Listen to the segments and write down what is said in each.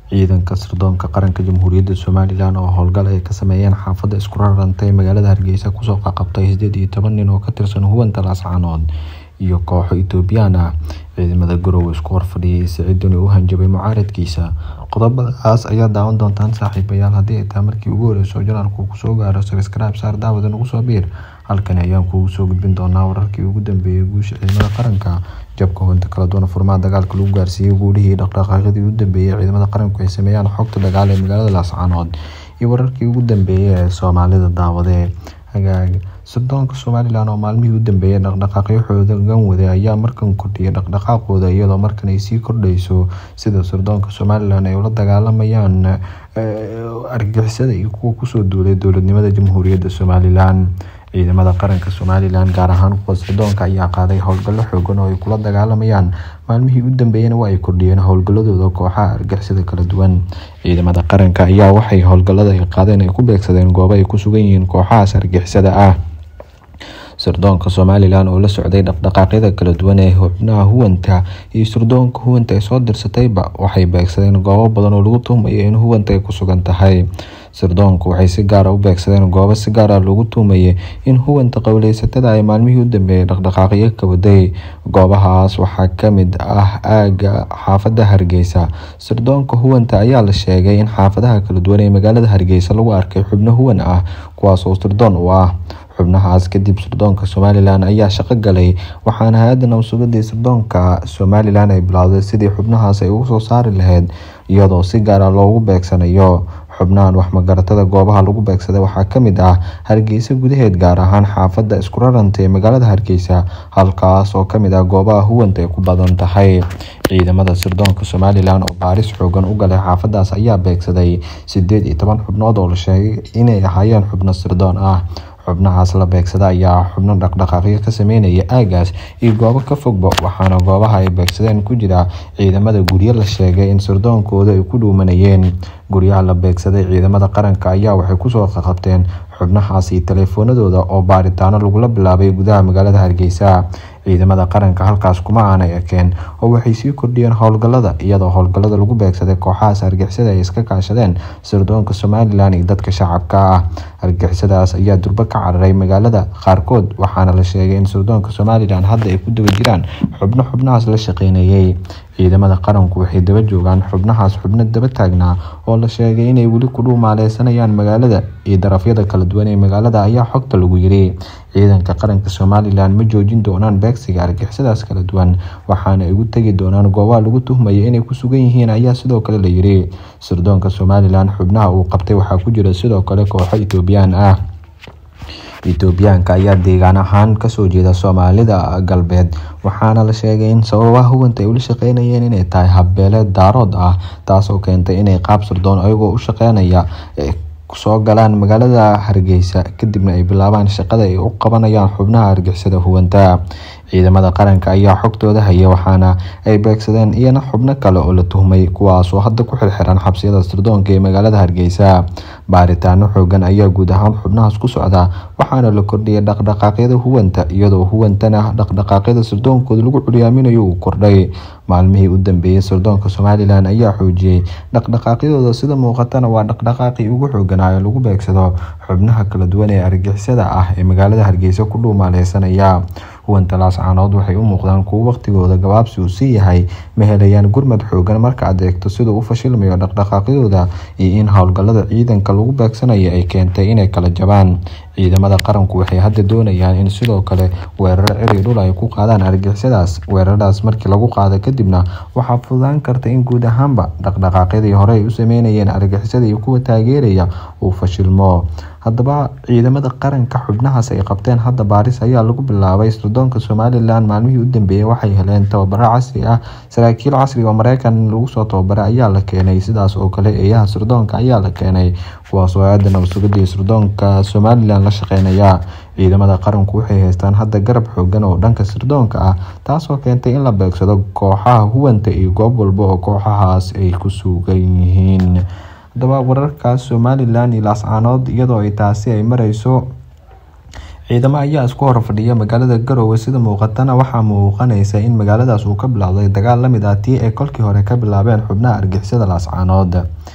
ciidanka sirdoonka qaranka jamhuuriyadda somalilan oo howlgal ay ka sameeyeen xaafadda isku rarantay magaalada hargeysa kusoo qaqabtay sideed iyo toban nin oo ka tirsan hubanta laascaanood iyo kooxo etoobiyaan ah ciidamada garowe isku horfadhiyay siciidani u hanjabay mucaaradkiisa qodobadaas ayaa daawan doontaan saaxiibayaal haddii ay tahay markii ugu horeyso janaalku kusoo gaaro sabscribe saar daawada nagu soo biir halkani ayaan kugu soo gudbin doonaa wararkii ugu dambeeyay guusha ciidamada qaranka jabka hubinta kala duwan furmaha dagaalka lagu gaarsiiyey guulihii dhaqdhaqaaqyadii ugu dambeeyay ciidamada qaranku ay sameeyaan xogta dagaal ee magaalada laascaanood iyo wararkii ugu dambeeyay ee soomaalida daawadee hagaag sirdoonka somalilan oo maalmihii u dambeeyay dhaqdhaqaaqyo xoogan waday ayaa markan kordhiyay dhaqdhaqaaqooda iyadoo markan ay sii kordhayso sida sirdoonka somalilan ay ula dagaalamayaan argixisada iyo kuwa kusoo duulay dowladnimada jamhuuriyadda somalilan ciidamada qaranka somalilan gaar ahaan kuwa sirdoonka ayaa qaaday howlgallo xoogan oo ay kula dagaalamayaan maalmihii u dambeeyana waa ay kordhiyeen howlgaladooda kooxaha argixisada kala duwan ciidamada qaranka ayaa waxay howlgallada ay qaadeen ay ku beegsadeen goobo ay ku sugan yihiin kooxahaas argixisada ah sirdoonka somalilan oo la socday dhaqdhaqaaqyada kala duwan ee xubnaha huwanta iyo sirdoonka huwanta ay soo dirsatayba waxay beegsadeen goobo badan oo lagu tuhmayo in huwanta ay ku sugan tahay sirdoonku waxay si gaara u beegsadeen goobo si gaara loogu tuhmayay in huwanta qowleysatada ay maalmihii u dambeeyay dhaqdhaqaaqyo ka waday goobahaas waxaa kamid ah aaga xaafada hargeysa sirdoonka huwanta ayaa la sheegay in xaafadaha kala duwan ee magaalada hargeysa lagu arkay xubno huwan ah kuwaas oo sirdoon u ah xubnahaas kadib sirdoonka somalilan ayaa shaqo galay waxaana hay-adda nabadsugadii sirdoonka somalilan ay bilowday sidii xubnahaas ay ugu soo saari lahayd iyadoo si gaara loogu beegsanayo xubnahan waxmagaratada goobaha lagu beegsaday waxaa kamid ah hargeysa gudaheed gaar ahaan xaafadda isku raranta ee magaalada hargeysa halkaas oo kamid ah goobaha huwanta ay ku badan tahay ciidamada sirdoonka somalilan oo baaris xoogan u galay xaafadaas ayaa beegsaday sideed iyo toban xubnood oo la sheegay inay ahaayeen xubno sirdoon ah xubnahaas la beegsada ayaa xubno dhaqdhaqaaqyo ka sameynaya aagaas iyo goobo ka fogba waxaana goobaha ay beegsadeen ku jira ciidamada guryo la sheegay in sirdoonkooda ay ku dhuumanayeen guryaha la beegsaday ciidamada qaranka ayaa waxay kusoo qaqabteen xubnahaas iyo taleefoonadooda oo baaritaano lagula bilaabay gudaha magaalada hargeysa ciidamada qaranka halkaas kuma aanay ekeen oo waxay sii kordhiyeen howlgalada iyadoo howlgalada lagu beegsaday kooxahaas argixisada ay iska kaashadeen sirdoonka somalilan iyo dadka shacabka ah argixisadaas ayaa durbo ka cararay magaalada qaarkood waxaana la sheegay in sirdoonka somalilan hadda ay ku daba jiraan xubno xubnahaas la shaqeynayay ciidamada qaranku waxay daba joogaan xubnahaas xubno daba taagnaa oo la sheegay inay weli ku dhuumaaleysanayaan magaalada iyo darafyada kala duwan ee magaalada ayaa xogta lagu yiri ciidanka qaranka somalilan ma joojin doonaan beegsiga argixisadaas kala duwan waxaana ay ugu tegi doonaan goobaha lagu tuhmaya inay ku sugan yihiin ayaa sidoo kale la yiri sirdoonka somalilan xubnaha uu qabtay waxaa ku jira sidoo kale kooxo etoobiyaan ah etoobiyaanka ayaa deegaan ahaan kasoo jeeda soomaalida galbeed waxaana la sheegay in sababaha huwanta ay ula shaqeynayeen inay tahay habbeeleed daarood ah taasoo keentay inay qaab sirdoon ayagoo u shaqeynaya soo galaan magaalada hargeysa kadibna ay bilaabaan shaqada ay u qabanayaan xubnaha argixisada huwanta ciidamada qaranka ayaa xogtooda haya waxaana ay beegsadeen iyana xubno kale oo la tuhmay kuwaasoo hadda ku xirxiran xabsiyada sirdoonka ee magaalada hargeysa baaritaano xoogan ayaa guud ahaan xubnahaas ku socda waxaana la kordhiyay dhaqdhaqaaqyada huwanta iyadoo huwantana dhaqdhaqaaqyada sirdoonkooda lagu curyaaminayo uu kordhay maalmihii u dambeeyay sirdoonka somalilan ayaa xoojiyey dhaqdhaqaaqyadooda sida muuqatana waa dhaqdhaqaaqii ugu xooganaayo lagu beegsado xubnaha kala duwan ee argixisada ah ee magaalada hargeysa ku dhuumaaleysanaya huwanta laascaanood waxay u muuqdaan kuwo waqtigooda gabaabsi uu sii yahay ma helayaan gurmad xoogan marka aad eegto siduu u fashilmayo dhaqdhaqaaqyadooda iyo in howlgallada ciidanka lagu beegsanaya ay keentay inay kala jabaan ciidamada qaranku waxay hadda doonayaan in sidoo kale weeraro ciri dhul ay ku qaadaan argixisadaas weeraradaas markii lagu qaado kadibna waxaa fududaan karta in guud ahaanba dhaqdhaqaaqyadii hore ay u sameynayeen argixisada iyo kuwa taageeraya uu fashilmo haddaba ciidamada qaranka xubnahaas ay qabteen hadda baaris ayaa lagu bilaabay sirdoonka somalilan maalmihii u dambeeyay waxay heleen tababaro casri ah saraakiil casriga oo mareykan lagu soo tababaray ayaa la keenay sidaas oo kale eeyaha sirdoonka ayaa la keenay kuwaasoo aada nabadsugadii sirdoonka somalilan la shaqeynaya ciidamada qaranku waxay haystaan hadda garab xoogan oo dhanka sirdoonka ah taasoo keentay in la beegsado kooxaha huwanta iyo goob walba oo kooxahaas ay ku sugan yihiin haddaba wararkaas somalilan iyo laascaanood iyadoo ay taasi ay mareyso ciidamo ayaa isku hor fadhiya magaalada garowe sida muuqatana waxaa muuqanaysa in magaaladaas uu ka bilowday dagaal lamid ah tii ay kolkii hore ka bilaabeen xubnaha argixisada laascaanood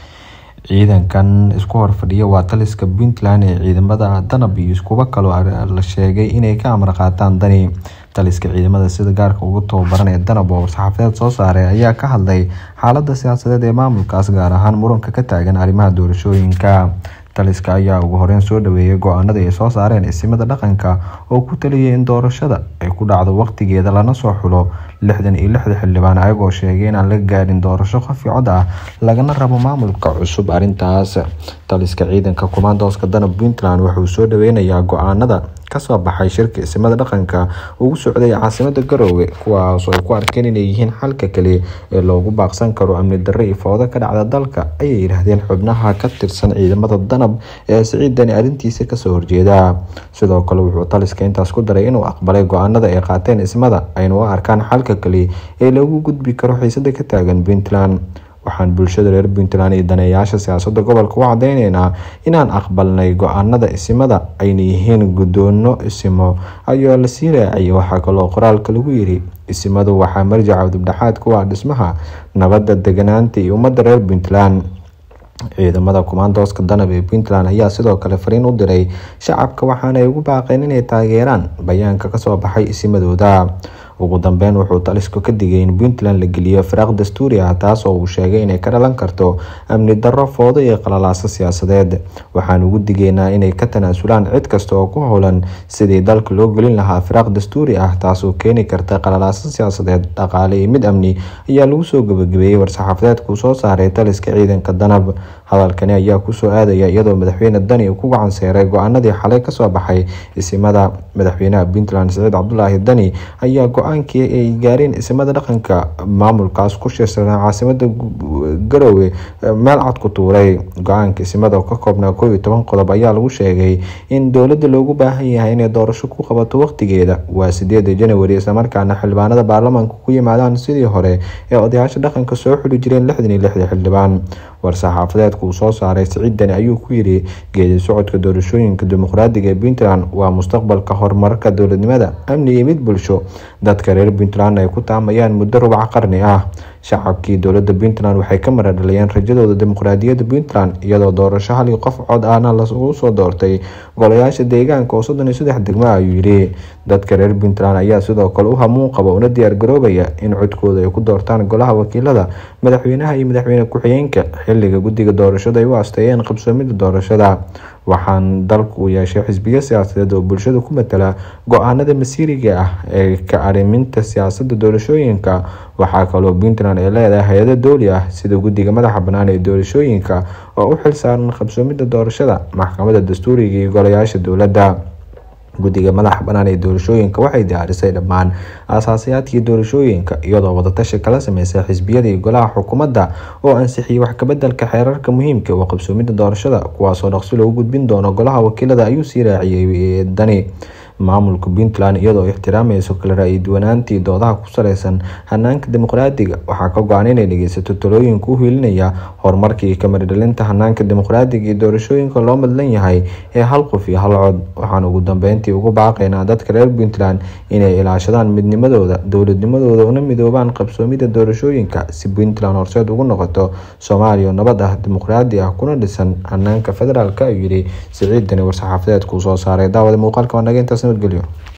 ciidankan isku horfadhiya waa taliska puntland ee ciidamada danab iyo iskuba kaloo la sheegay inay ka amar qaataan dani taliska ciidamada sida gaarka ugu tababaran ee danab oo war-saxaafadeed soo saaray ayaa ka hadlay xaalada siyaasadeed ee maamulkaas gaar ahaan muranka ka taagan arrimaha doorashooyinka taliska ayaa ugu horeyn soo dhaweeyay go-aanada ay soo saareen isimada dhaqanka oo ku taliyay in doorashada ay ku dhacdo waqtigeeda lana soo xulo lixdan iyo lixda xildhibaan ayagoo sheegay inaan la gaadhin doorasho qofi cod ah lagana rabo maamulka cusub arrintaas taliska ciidanka kumaandooska danab puntland wuxuu soo dhaweynayaa go-aanada kasoo baxay shirka isimada dhaqanka ugu socday caasimada garoowe kuwaas ay ku arkeen inay yihiin xalka kale ee loogu baaqsan karo amni darre iyo foodo ka dhacda dalka ayay yidhaahdeen xubnaha ka tirsan ciidamada danab ee siciidani arrintiisa kasoo horjeeda sidoo kale wuxuu taliska intaas ku daray inuu aqbalay go-aanada ay qaateen ismada ayna u arkaan xalka kale ee lagu gudbi karo xiisada ka taagan puntland waxaan bulshada reer puntland iyo daneeyaasha siyaasada gobolka u cadeyneynaa inaan aqbalnay go-aanada isimada ayna yihiin guddoono isimo ayaa lasii raaciyay waxaa kaloo qoraalka lagu yiri isimadu waxaa marjaca dubdhexaad ku ah dhismaha nabadda deganaanta iyo ummadda reer puntland ciidamada kumaandooska danab ee puntland ayaa sidoo kale fariin u diray shacabka waxaana ay ugu baaqeen inay taageeraan bayaanka kasoo baxay isimadooda ugu dambeyn wuxuu talisku ka digay in puntland la geliyo firaaq dastuuri ah taas oo uu sheegay inay ka dhalan karto amni darro foodo iyo qalalaaso siyaasadeed waxaan ugu digeynaa inay ka tanaasulaan cid kasta oo ku howlan sidii dalka loo gelin lahaa firaaq dastuuri ah taasoo keeni karta qalalaaso siyaasadeed dhaqaale iyo mid amni ayaa lagu soo gabagabeeyey war-saxaafadeedkuu soo saaray taliska ciidanka danab hadalkani ayaa kusoo aadaya iyadoo madaxweyne dani uu ku gacan seeray go-aanadii xalay kasoo baxay isimada madaxweynaha puntland siciid cabdulaahi dani ayaa go-aankii ay gaareen isimada dhaqanka maamulkaas ku shirsanaa caasimada garoowe meel cad ku tuuray go-aanka isimada oo ka koobnaa koob iyo toban qodob ayaa lagu sheegay in dowladda loogu baahan yahay inay doorasho ku qabato waqtigeeda waa sideeda janawari islamarkaana xildhibaanada baarlamaanka ku yimaadaan sidii hore ee odayaasha dhaqanka soo xuli jireen lixdan iyo lixda xildhibaan war-saxaafadeedka uu soo saaray siciid dani ayuu ku yiri geedi socodka doorashooyinka dimuqraadiga ee puntland waa mustaqbalka horumarka dowladnimada amni iyo mid bulsho dadka reer puntland ay ku taamayaan muddo rubac qarni ah shacabkii dowlada puntland waxay ka maradhaliyeen rajadooda dimuqraadiyadda puntland iyadoo doorasho hal iyo qof cod ahna lagu soo doortay golayaasha deegaanka oo soddon iyo saddex degmo ayuu yidhi dadka reer puntland ayaa sidoo kale u hamuun qaba una diyaar garoobaya in codkooda ay ku doortaan golaha wakiilada madaxweynaha iyo madaxweyne ku-xigeenka xiliga guddiga doorashada ay u asteeyeen qabsoomida doorashada waxaan dalku u yeeshay xisbiyo siyaasadeed oo bulshada ku matala go-aanada masiiriga ah ee ka ariminta siyaasada doorashooyinka waxaa kaloo puntland ay leedahay hay-ado dowli ah sida guddiga madaxa bannaan ee doorashooyinka oo u xilsaaran qabsoomida doorashada maxkamada dastuuriga iyo golayaasha dowladda guddiga madaxa bannaan ee doorashooyinka waxay diyaarisay dhammaan aasaasayaadkii doorashooyinka iyadoo wadatashi kala sameysay xisbiyada iyo golaha xukuumadda oo ansixiyey wax kabedelka xeerarka muhiimka oo qabsoomida doorashada kuwaasoo dhaqsi loogu gudbin doono golaha wakiilada ayuu sii raaciyey dani maamulka puntland iyadoo ixtiraamayso kala ra-iduwanaantii doodaha ku saleysan hanaanka dimuqraadiga waxaa ka go-an inay dhegeysato talooyinka u hiilinaya horumarkii kamaridhalinta hanaanka dimuqraadiga iyo doorashooyinka loo madlan yahay ee hal qof iyo hal cod waxaan ugu dambeyntii ugu baaqaynaa dadka reer puntland inay ilaashadaan midnimadooda dowladnimadooda una midoobaan qabsoomida doorashooyinka si puntland horseed ugu noqoto soomaaliya nabad ah dimuqraadi ah kuna dhisan hanaanka federaalk ayuu yidhi siciid dani war-saxaafadeedkuu soo saaray daawada muuqaalka waa naga intaas nabadgelyo